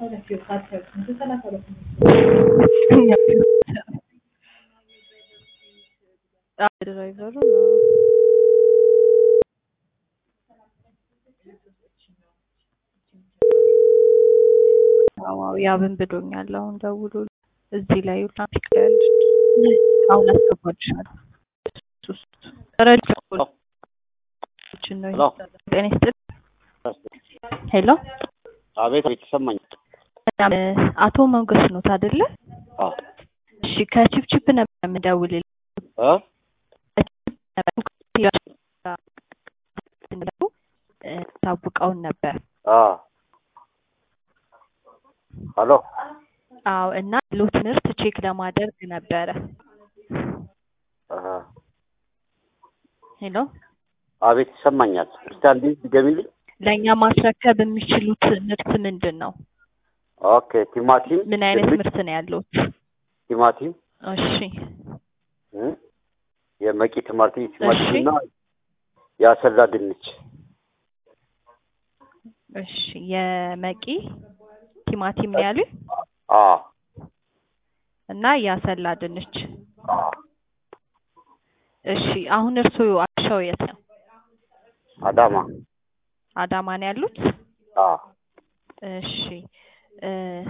ድራይቨሩ ያብን ብሎኛል። አሁን ደውሎ እዚህ ላይ ትራፊክ ላይ ያለች አሁን አስገባልሻለሁ። ረጅም ነው። ጤና ይስጥልኝ። ሄሎ አቤት አቤት፣ ይሰማኝ። አቶ ሞገስ ኖት አይደለ? እሺ ከቺፕቺፕ ነበር የምደውልልህ። እ ታውቀውን ነበር። ሄሎ አዎ። እና ሎ ትምህርት ቼክ ለማድረግ ነበረ። ሄሎ አቤት፣ ይሰማኛል። እስቲ አንዴ ድገሚልኝ። ለእኛ ማስረከብ የሚችሉት ምርት ምንድን ነው? ኦኬ፣ ቲማቲም። ምን አይነት ድንች፣ ምርት ነው ያለው? ቲማቲም እሺ እ የመቂ ቲማቲም ቲማቲም እሺ። እና የአሰላ ድንች። እሺ የመቂ ቲማቲም ነው ያሉኝ አ እና ያሰላ ድንች። አ እሺ አሁን እርስዎ አሻው የት ነው? አዳማ። አዳማ ነው ያሉት? አ እሺ እ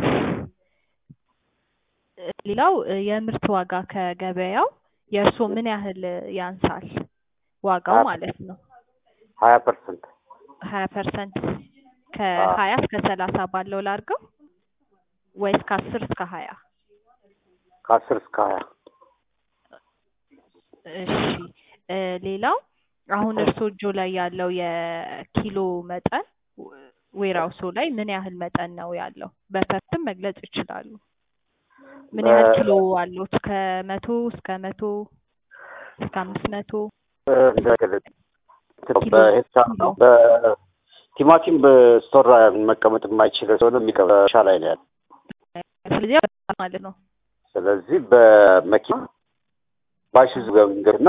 ሌላው እ የምርት ዋጋ ከገበያው የእርስዎ ምን ያህል ያንሳል? ዋጋው ሀያ ማለት ነው። ሀያ ፐርሰንት ሀያ ፐርሰንት ከሀያ እስከ ሰላሳ ባለው ላድርገው ወይስ ከአስር እስከ ሀያ ከአስር እስከ ሀያ እሺ እ ሌላው አሁን እርስዎ እጆ ላይ ያለው የኪሎ መጠን ዌራውሶ ላይ ምን ያህል መጠን ነው ያለው? በፐርትም መግለጽ ይችላሉ። ምን ያህል በ- ኪሎ አለዎት? ከመቶ እስከ መቶ እስከ አምስት መቶ እ እንደገለጽ ኪሎ በሄክታር ኪሎ ነው። በቲማቲም በስቶር መቀመጥ የማይችል ስለሆነ የሚቀበሻ ላይ ነው ያለው። ስለዚህ በጣም ማለት ነው። ስለዚህ በመኪና ባይሱዙ ገንገርና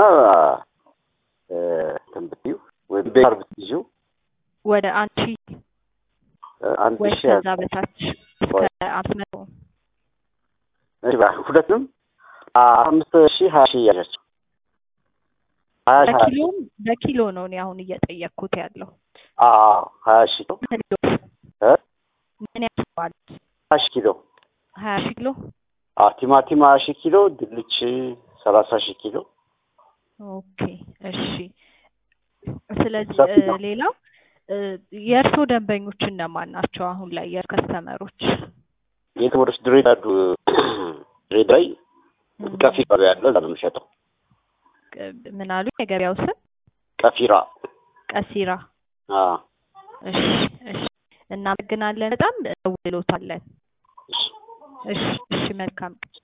እንትን ብትይው ወይም ቤታር ብትይዥው ወደ አንድ ሺህ እ አንድ ወይ ሺህ ከዛ በታች እስከ አምስት መቶ እሺ፣ ሁለቱም አምስት ሺህ ሀያ ሺህ እያለች ሀያ ሺህ ሀያ ሺህ በኪሎም በኪሎ ነው እኔ አሁን እየጠየቅኩት ያለው። አዎ ሀያ ሺህ ነው እ ምን ያስባል? ሀያ ሺህ ኪሎ ሀያ ሺህ ኪሎ አዎ ቲማቲም ሀያ ሺህ ኪሎ ድንች ሰላሳ ሺህ ኪሎ ኦኬ እሺ። ስለዚህ ሰፊ እ ነው። ሌላው እ የእርስዎ ደንበኞች እነማን ናቸው? አሁን ላይ የከስተመሮች የትምህርት ድሬዳ ድሬዳ ላይ ቀፊራ ያለው እዛ ነው የምሸጠው። ምን አሉ? የገበያው ስም ቀፊራ ቀሲራ። አዎ እሺ እሺ። እናመሰግናለን። በጣም ደውሎታለን። እሺ እሺ እሺ። መልካም ቀን